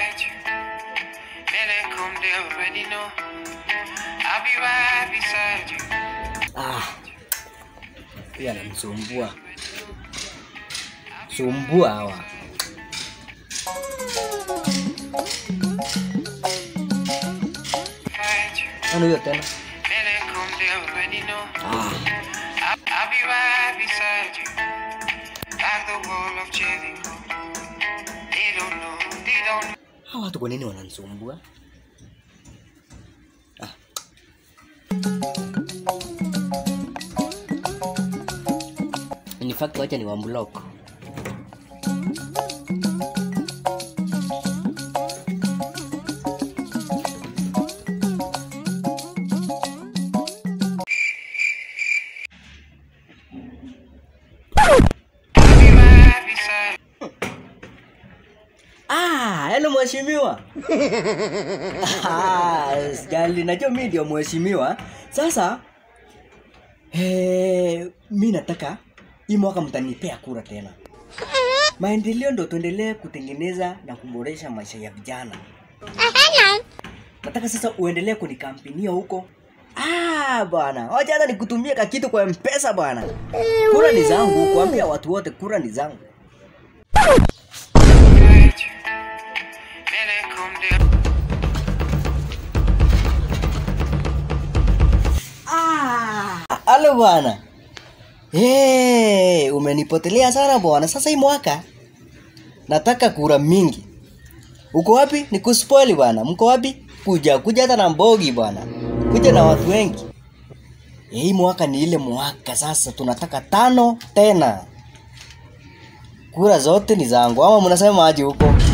fight you. When they come, they already know. I'll be right beside you. Ah, huyu anamsumbua sumbua hawa. Fight you. Nani huyo tena? When they come, they already know. Ah, I'll, I'll be right beside you. Like the wall of Jericho. They don't know, they don't know. hawa watu kwa nini wananisumbua? Ah. In fact, wacha ni wamblock. I'll be right beside you. Ah, yaani mheshimiwa. Ah, Sijali, najua mimi ndio mheshimiwa. Sasa eh, mi nataka hii mwaka mtanipea kura tena. Maendeleo ndo tuendelee kutengeneza na kuboresha maisha ya vijana. Nataka sasa uendelee kunikampania huko. Ah, bwana, wacha hata nikutumie kakitu kwa mpesa bwana. Kura ni zangu, kuambia watu wote kura ni zangu. Fight you. When they come, they Ah, halo bwana. Hey, umenipotelea sana bwana. Sasa hii mwaka nataka kura mingi. Uko wapi? Nikuspoil bwana. Mko wapi? Kuja, kuja hata na mbogi bwana. Kuja na watu wengi. Eh, Hii mwaka ni ile mwaka sasa tunataka tano tena. Kura zote ni zangu ama mnasema aje huko?